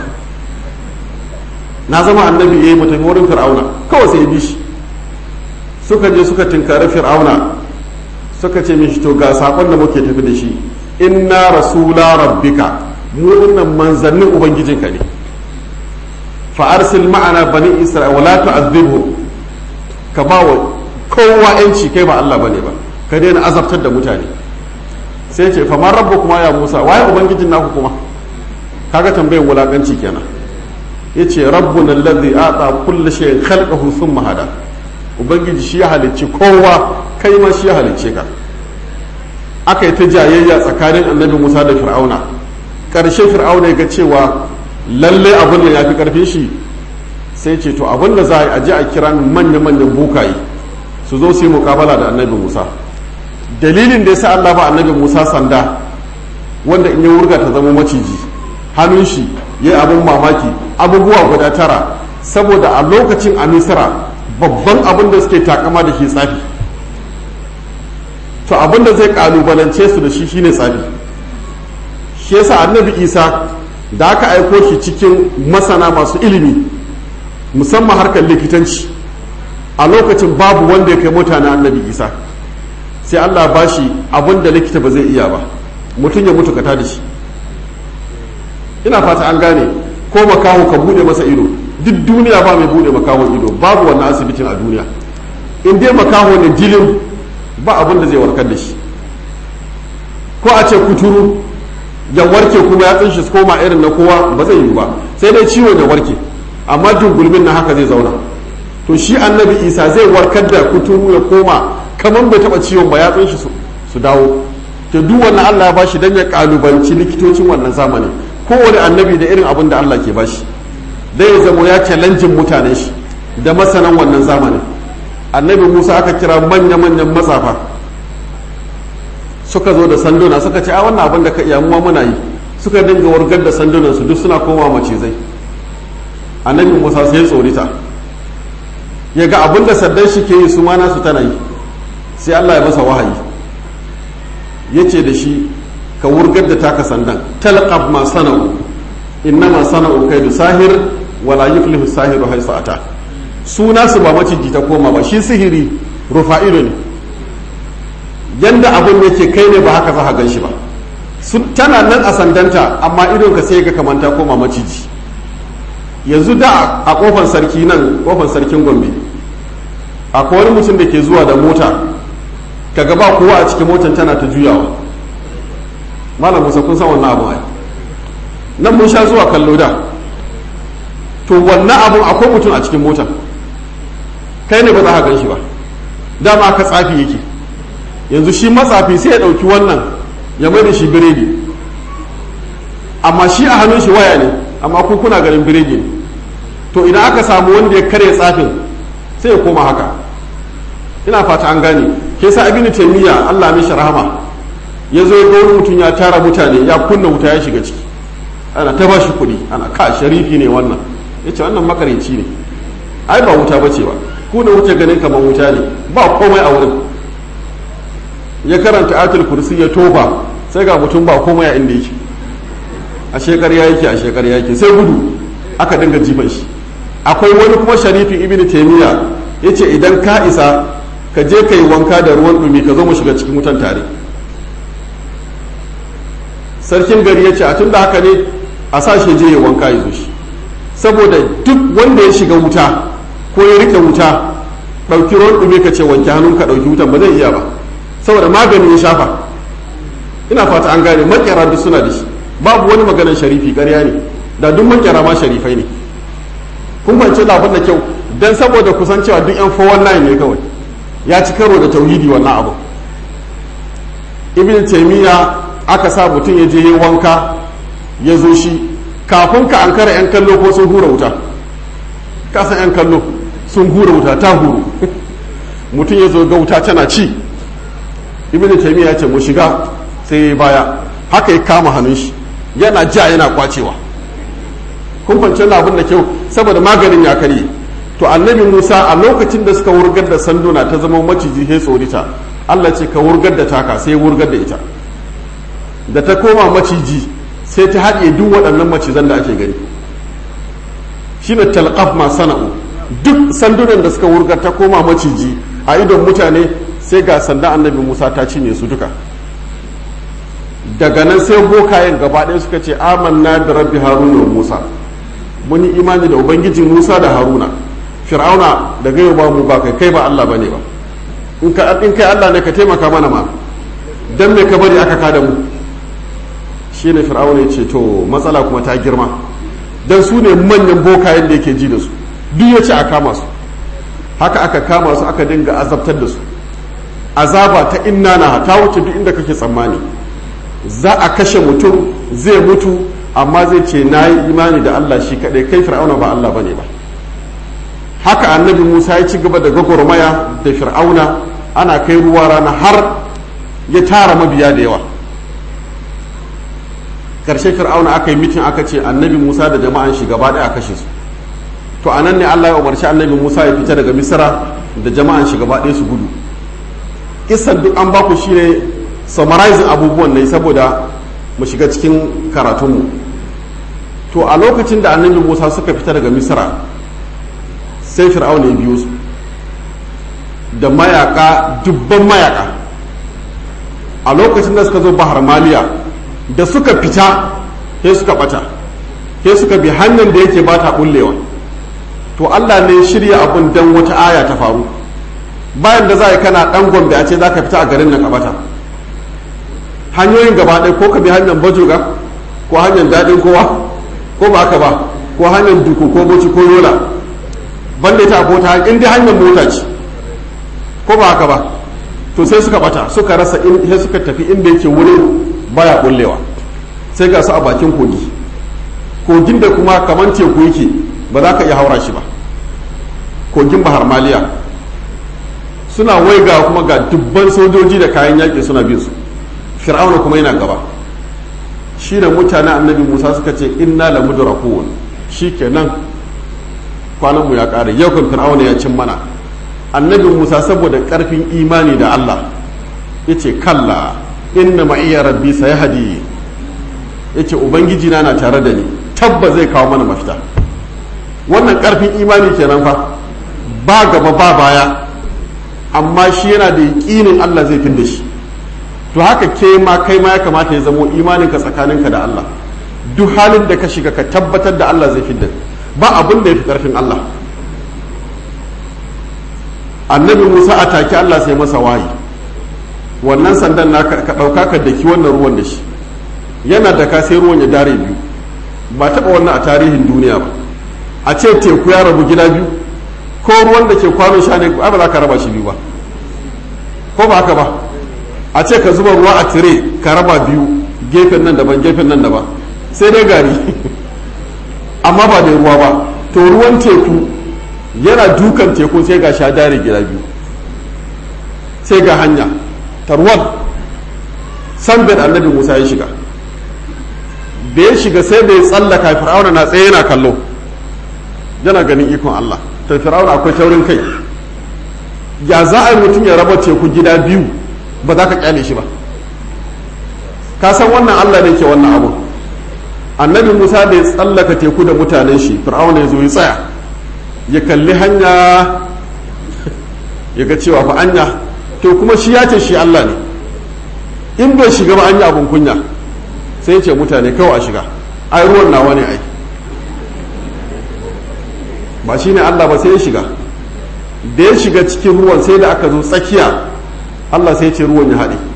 na zama annabi ya yi mu tafi wurin fir'auna kawai sai bi shi suka je suka tinkari fir'auna suka ce mishi to ga sakon da muke tafi da shi inna rasula rabbika mu dinnan manzannin ubangijinka ne fa arsil ma'ana bani isra'ila wala tu'adhibhum ka ba wa kowa yanci kai ba Allah bane ba ka daina azabtar da mutane sai ce fa man kuma ya Musa waye ubangijin naku kuma kaga tambayar wulakanci kenan yace rabbuna alladhi ata kulli shay'in khalqahu thumma hada ubangiji shi ya halicci kowa kai ma shi ya halicce ka aka yi ta jayayya tsakanin annabi musa da fir'auna ƙarshe fir'auna ya ga cewa lalle abin da ya fi ƙarfin shi sai ce to abin da za a je a kira manya-manyan bukaye su zo su yi mukabala da annabi musa dalilin da ya sa allah ba annabi musa sanda wanda in ya wurga ta zama maciji hannun shi ya yi abin mamaki abubuwa guda tara saboda a lokacin a misira babban abin da suke takama da shi tsafi to abin da zai kalubalance su da shi shine tsafi shi yasa annabi isa da aka aiko shi cikin masana masu ilimi musamman harkar likitanci a lokacin babu wanda ya kai mutane annabi isa sai allah ba shi abin da likita ba zai iya ba mutum ya mutu kata da shi ina fata an gane ko makaho ka bude masa ido duk duniya ba mai bude makahon ido babu wannan asibitin a duniya in dai makaho ne jilin ba abin da zai warkar da shi ko a ce kuturu ya warke kuma ya tsinshi su koma irin na kowa ba zai yi ba sai dai ciwon ya warke amma jungulmin na haka zai zauna to shi annabi isa zai warkar da kuturu ya koma kamar bai taba ciwon ba ya tsinshi su dawo to duk wannan allah ya bashi don ya kalubanci likitocin wannan zamani kowane annabi da irin abin da allah ke bashi dai ya zamo ya challenge mutanen shi da masanan wannan zamanin annabi musa aka kira manya-manyan matsafa suka zo da sanduna suka ce a wannan abin da ka iya muwa muna yi suka dinga wargar da sandunan su duk suna koma macizai annabi musa sai tsorita ya ga abin da saddan shi ke yi su mana su tana yi sai allah ya masa wahayi ya ce da shi ka wurgar da taka sandan talqab ma sana'u innama sana'u kaidu sahir wala yuflihu sahiru haisu ata suna su ba maciji ta koma ba shi sihiri rufa'ido ne yanda abin yake kai ne ba haka za ka gan shi ba tana nan a sandanta amma idon ka sai ga kamanta koma maciji yanzu da a kofar sarki nan kofar sarkin gombe akwai wani mutum da ke zuwa da mota kaga ba kowa a cikin motar tana ta juyawa malam musa kun san wannan abu ai nan mun sha zuwa kallo da to wannan abun akwai mutum a cikin motar kai ne ba za ka gan shi ba dama ka tsafi yake yanzu shi matsafi sai ya ɗauki wannan ya mai da shi biredi amma shi a hannun shi waya ne amma ku kuna ganin biredi ne to idan aka samu wanda ya karya tsafin sai ya koma haka ina fata an gane ke sa abin taimiyya allah mishi rahama ya zo ya wani mutum ya tara mutane ya kunna wuta ya shiga ciki ana ta ba shi kuɗi ana ka sharifi ne wannan ya ce wannan makarinci ne ai ba wuta ba ce ba ku da wuce ganin kamar wuta ne ba komai a wurin ya karanta atul kursi ya tofa sai ga mutum ba komai a inda yake a shekar ya yake a shekar ya yake sai gudu aka dinga jifan shi akwai wani kuma sharifin ibn taymiya yace idan ka isa ka je ka yi wanka da ruwan dumi ka zo mu shiga cikin wutan tare sarkin gari ya ce a tun da haka ne a sa shi je ya wanka ya zo shi saboda duk wanda ya shiga wuta ko ya rike wuta ɗauki ruwan ɗume ka ce wanke hannun ka ɗauki wutan ba zai iya ba saboda magani ya shafa ina fata an gane makera duk suna da shi babu wani maganar sharifi ƙarya ne da duk makera ma sharifai ne kun fahimci labin da kyau dan saboda kusan cewa duk yan 419 ne kawai ya ci karo da tauhidi wannan abu ibn taymiya aka sa mutum ya je yi wanka ya zo shi kafin ka an kara 'yan kallo ko sun hura wuta kasan 'yan kallo sun hura wuta ta huru mutum ya zo ga wuta tana ci ibn taymiya ya ce mu shiga sai ya baya haka ya kama hannun shi yana ja yana kwacewa kun fahimci abin da kyau saboda maganin ya karye to annabi musa a lokacin da suka wurgar da sanduna ta zama maciji he tsorita allah ce ka wurgar da taka sai ya wurgar da ita da ta koma maciji sai ta haɗe duk waɗannan macizan da ake gani shine talqaf ma sana'u duk sandunan da suka wurgar ta koma maciji a idon mutane sai ga sandan annabi musa ta cinye su duka daga nan sai bokayen gaba ɗaya suka ce amanna da rabbi haruna wa musa mun yi imani da ubangijin musa da haruna fir'auna da gaiwa ba mu ba kai kai ba allah bane ba in kai allah ne ka taimaka mana ma dan me ka bari aka kada mu shi ne fir'auna ya ce to matsala kuma ta girma don su ne manyan bokayen da yake ji da su duk ya ce a kama su haka aka kama su aka dinga azabtar da su azaba ta inna na ta wuce duk inda kake tsammani za a kashe mutum zai mutu amma zai ce na yi imani da allah shi kaɗai kai fir'auna ba allah bane ba haka annabi musa ya ci gaba da gwagwarmaya da fir'auna ana kai ruwa rana har ya tara mabiya da yawa karshe fir'auna aka yi mitin aka ce annabi musa da jama'an shi gaba ɗaya a kashe su to a nan ne allah ya umarci annabi musa ya fita daga misra da jama'an shi gaba ɗaya su gudu kisan duk an baku shine summarizing abubuwan ne saboda mu shiga cikin karatunmu to a lokacin da annabi musa suka fita daga misra sai fir'auna ya biyo su da mayaka dubban mayaka a lokacin da suka zo bahar maliya da suka fita sai suka bata sai suka bi hanyar da yake bata bullewa to allah ne shirya abun dan wata aya ta faru bayan da za a kana dan gombe a ce za ka fita a garin nan ka bata hanyoyin gaba ɗaya ko ka bi hanyar bajoga ko hanyar daɗin kowa ko ba haka ba ko hanyar duku ko boci ko yola banda ita ko ta in dai hanyar mota ce ko ba haka ba to sai suka bata suka rasa in sai suka tafi inda yake wurin baya bullewa sai ga su a bakin kogi kogin da kuma kaman teku yake ba za ka iya haura shi ba kogin bahar maliya suna waiga kuma ga dubban sojoji da kayan yaƙi suna bin su fir'auna kuma yana gaba shi da mutane annabi musa suka ce inna la mudrakun shikenan kwanan mu ya kare yau kan fir'auna ya cin mana annabi musa saboda karfin imani da allah yace kalla inna ma iya rabbi sayahdi yace ubangiji na na tare da ni tabba zai kawo mana mafita wannan karfin imani kenan fa ba gaba ba baya amma shi yana da yaƙinin allah zai fin da shi to haka ke ma kai ma ya kamata ya zamo imaninka tsakaninka da Allah duk halin da ka shiga ka tabbatar da Allah zai fidda ba abin da ya fi karfin Allah annabi Musa a take Allah sai masa wayi wannan sandan na ka ɗauka ka daki wannan ruwan da shi yana da ka sai ruwan ya dare biyu ba taɓa wannan a tarihin duniya ba a ce teku ya rabu gida biyu ko ruwan da ke kwano sha ne ba za ka raba shi biyu ba ko ba haka ba a ce ka zuba ruwa a tire ka raba biyu gefen nan daban gefen nan daban sai dai gari amma ba da ruwa ba to ruwan teku yana dukan teku sai ga sha dare gida biyu sai ga hanya tarwal sanbed annabi musa ya shiga da ya shiga sai da ya tsallaka fir'auna na tsaye yana kallo yana ganin ikon allah to fir'auna akwai taurin kai ya za a yi mutum ya raba teku gida biyu ba za ka kyale shi ba ka san wannan allah ne ke wannan abu annabi musa da ya tsallaka teku da mutanen shi fir'auna ya zo ya tsaya ya kalli hanya ya ga cewa fa anya to kuma shi ya ce shi allah ne in bai shiga ba an yi abin kunya sai ya ce mutane kawai a shiga ai ruwan nawa ne ai ba shi ne allah ba sai ya shiga da ya shiga cikin ruwan sai da aka zo tsakiya Allah sai ce ruwan ya haɗe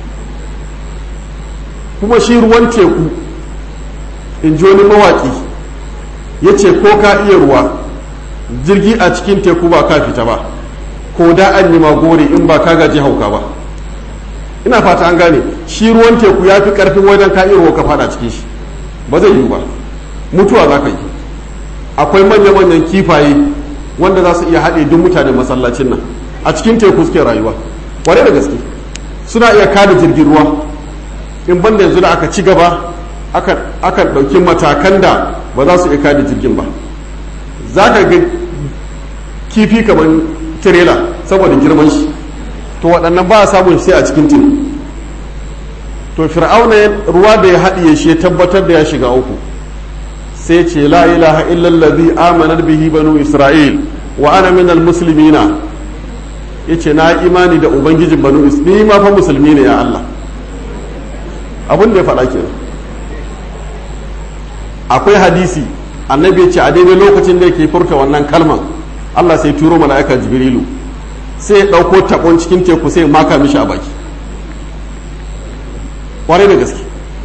kuma shi ruwan teku in ji wani mawaƙi ya ce ko ka iya ruwa jirgi a cikin teku ba ka fita ba ko da an yi magori in ba ka gaji hauka ba ina fata an gane shi ruwan teku ya fi ƙarfin wajen ka iya ruwa ka fada cikin shi ba zai yiwu ba mutuwa za ka yi akwai manya-manyan kifaye wanda za su iya haɗe duk mutanen masallacin nan a cikin teku suke rayuwa kwarai da gaske suna iya kada jirgin ruwa in banda yanzu da aka ci gaba aka ɗauki matakan da ba za su iya kada jirgin ba za ka ga kifi kamar tirela saboda girman shi to waɗannan ba a samun sai a cikin tin to fir'auna ruwa da ya haɗiye shi ya tabbatar da ya shiga uku sai ce la ilaha illallazi amanar bihi banu isra'il wa ana minal muslimina yace na imani da ubangijin banu ni ma fa musulmi ne ya Allah abin da ya faɗa kenan akwai hadisi annabi ya ce a daidai lokacin da yake furta wannan kalman Allah sai turo mala'ika jibrilu sai ya ɗauko taɓon cikin teku sai maka mishi a baki ƙwarai da gaske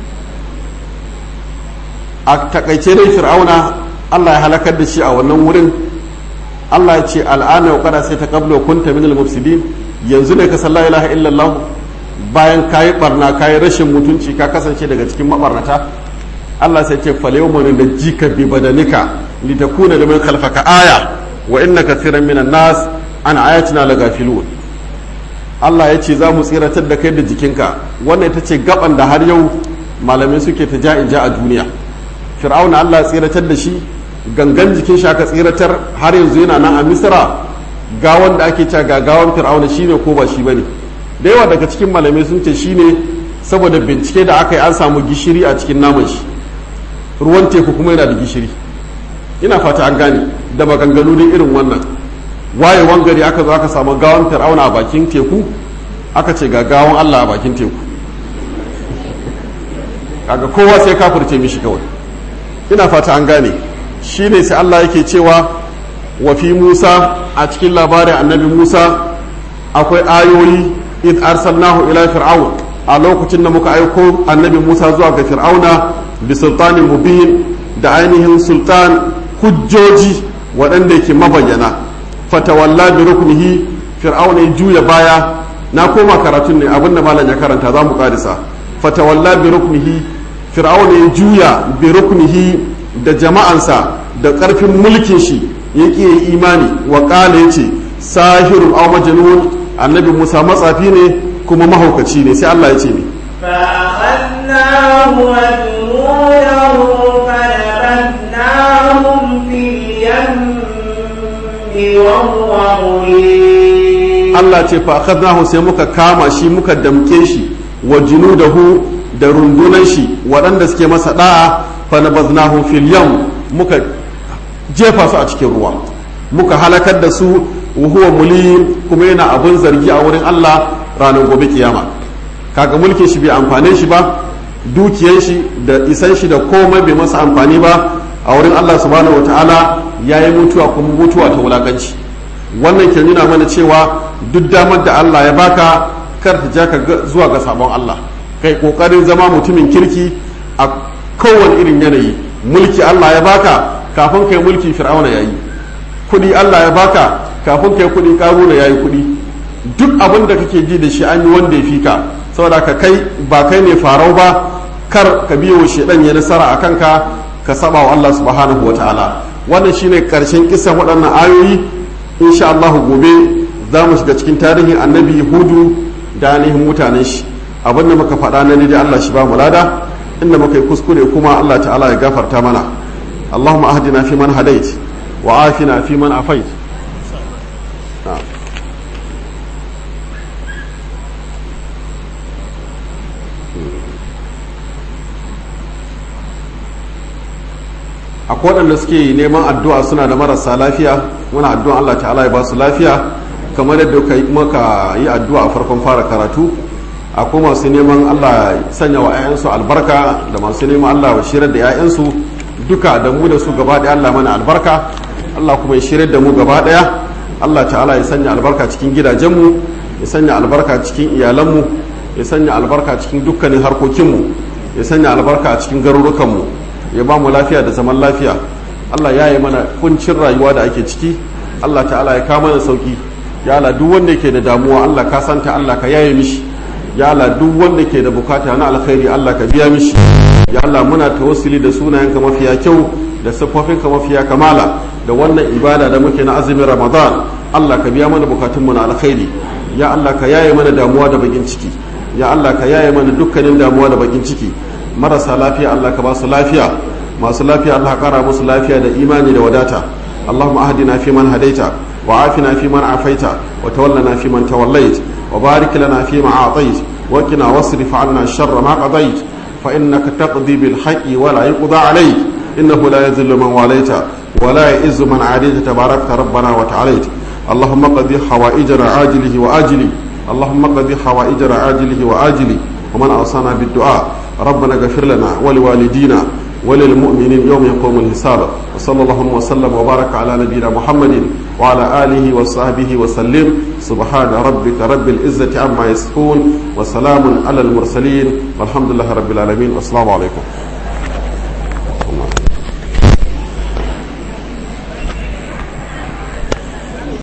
a takaice dai fir'auna Allah ya halakar da shi a wannan wurin Allah ya ce al'ana wa kada sai ta kablo kunta min al-mufsidin yanzu ne ka san la ilaha illallah bayan kayi barna kayi rashin mutunci ka kasance daga cikin mabarnata Allah sai ce fal yawma nunjika bi badanika litakuna liman khalfaka aya wa inna kathiran minan nas an ayatina lagafilun Allah ya ce za mu tsiratar da kai da jikinka wannan ita ce gaban da har yau malamai suke ta ja ja a duniya fir'auna Allah ya tsiratar da shi gangan jikin shi aka tsiratar har yanzu yana nan a misra gawan da ake cewa ga gawan fir'auna shine ko ba shi bane da yawa daga cikin malamai sun ce shine saboda bincike da aka yi an samu gishiri a cikin naman shi ruwan teku kuma yana da gishiri ina fata an gane da maganganu da irin wannan wayewan gari aka zo aka samu gawan fir'auna a bakin teku aka ce ga gawan allah a bakin teku kaga kowa sai kafirce mishi kawai ina fata an gane shine sai allah yake cewa wa fi musa a cikin labarin annabi musa akwai ayoyi id arsalnahu ila fir'aun a lokacin da muka aiko annabi musa zuwa ga fir'auna bi sultanin mubin da ainihin sultan hujjoji waɗanda yake mabayyana fatawalla bi ruknihi fir'auna ya juya baya na koma karatun ne abinda malam ya karanta za mu karisa fatawalla bi ruknihi fir'auna ya juya bi ruknihi da jama'ansa da ƙarfin mulkin shi ya ƙi imani wa ƙala ya ce sahirun aw majnun annabi musa matsafi ne kuma mahaukaci ne sai allah ya ce ne فأخذناه وجنوده فنبذناهم في اليم وهو مليم Allah ce fa akhadnahu sai muka kama shi muka damke shi wa junudahu da rundunan shi waɗanda suke masa da'a fa nabaznahu fil yam muka jefa su a cikin ruwa muka halakar da su wa huwa mulim kuma yana abun zargi a wurin Allah ranar gobe kiyama kaga mulkin shi bai amfane shi ba dukiyar shi da isan shi da komai bai masa amfani ba a wurin Allah subhanahu wataala yayi mutuwa kuma mutuwa ta wulakanci wannan ke nuna mana cewa duk damar da Allah ya baka kar ta ja ka zuwa ga sabon Allah kai kokarin zama mutumin kirki a kowane irin yanayi mulki Allah ya baka kafin kai mulki fir'auna yayi kudi Allah ya baka kafin kai kudi karuna yayi kudi duk abin da kake ji da shi an yi wanda ya fi ka saboda ka kai ba kai ne farau ba kar ka biyo shedan ya nasara a kanka ka saba wa Allah subhanahu wataala wannan shine karshen kisan waɗannan ayoyi insha Allah gobe za mu shiga cikin tarihin annabi hudu da ainihin mutanen shi abin da muka faɗa na da Allah shi ba mu lada inda muka yi kuskure kuma Allah ta'ala ya gafarta mana Allahumma ahdina fi man hadait wa afina fi man afait akwai waɗanda suke neman addu'a suna da marasa lafiya muna addu'a Allah ta'ala ya ba su lafiya kamar yadda muka yi addu'a a farkon fara karatu akwai masu neman Allah sanya wa 'ya'yansu albarka da masu neman Allah wa shirar da 'ya'yansu duka da mu da su gaba ɗaya Allah mana albarka Allah kuma ya shirar da mu gaba ɗaya Allah ta'ala ya sanya albarka cikin gidajenmu ya sanya albarka cikin iyalanmu ya sanya albarka cikin dukkanin harkokinmu ya sanya albarka a cikin garurukanmu ya ba mu lafiya da zaman lafiya Allah ya yi mana kuncin rayuwa da ake ciki Allah ta'ala ya kama mana sauki ya Allah duk wanda ke da damuwa Allah ka santa Allah ka yaye mishi ya Allah duk wanda ke da bukata na alkhairi Allah ka biya mishi ya Allah muna tawassuli da sunayenka mafiya kyau da siffofinka mafiya kamala da wannan ibada da muke na azumin Ramadan Allah ka biya mana bukatunmu na alkhairi ya Allah ka yaye mana damuwa da bakin ciki ya Allah ka yaye mana dukkanin damuwa da bakin ciki marasa lafiya Allah ka ba su lafiya masu lafiya Allah ka kara musu lafiya da imani da wadata Allahumma ahdina fi man hadaita wa afina fi man afaita wa tawallana fi man tawallait wa barik lana fi ma atait wa qina wasrif 'anna sharra ma qadait fa innaka taqdi bil haqqi wa la yuqda alayk innahu la yadhillu man walaita wa la yu'izzu man 'adayta tabarakta rabbana wa ta'alayt اللهم قضي حوائجنا عاجله وآجله اللهم قضي حوائجنا عاجله وآجله ومن أوصانا بالدعاء ربنا اغفر لنا ولوالدينا وللمؤمنين يوم يقوم الحساب وصلى الله وسلم وبارك على نبينا محمد وعلى آله وصحبه وسلم سبحان ربك رب العزة عما يصفون وسلام على المرسلين والحمد لله رب العالمين والسلام عليكم